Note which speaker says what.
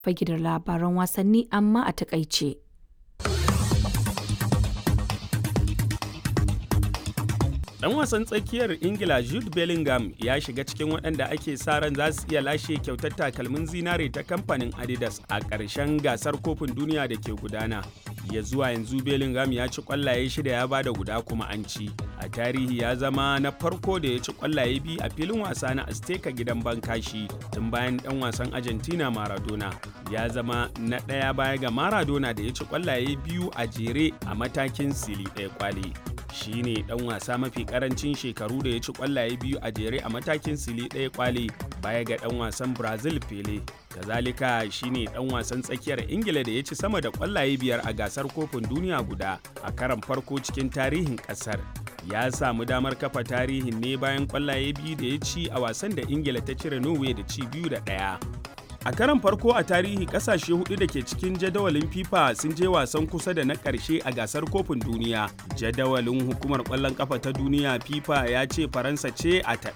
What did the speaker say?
Speaker 1: fage da labaran wasanni amma a takaice.
Speaker 2: Dan wasan tsakiyar Ingila Jude Bellingham ya shiga cikin waɗanda ake sa ran za su iya lashe kyautar takalmin zinare ta kamfanin Adidas a ƙarshen gasar kofin duniya da ke gudana. Ya zuwa yanzu Bellingham ya ci ƙwallaye shida ya bada guda kuma an ci. A tarihi ya zama na farko da ya ci ƙwallaye biyu a filin wasa na Azteca gidan Bankashi tun bayan ɗan wasan Argentina Maradona. Ya zama na ɗaya baya ga Maradona da ya ci ƙwallaye biyu a jere a matakin sili ɗaya kwali. shi ne dan wasa mafi karancin shekaru da ya ci kwallaye biyu a jere a matakin sili ɗaya kwale baya ga dan wasan brazil pele kazalika shi ne dan wasan tsakiyar ingila da ya ci sama da kwallaye biyar a gasar kofin duniya guda a karan farko cikin tarihin kasar ya samu damar kafa tarihin ne bayan kwallaye biyu da ya ci a wasan da ingila ta cire norway da ci biyu da ɗaya A karan farko a tarihi kasashe hudu da ke cikin jadawalin FIFA sun je wasan kusa da na ƙarshe a gasar kofin duniya. Jadawalin hukumar ƙwallon ƙafa ta duniya FIFA ya ce Faransa ce a ta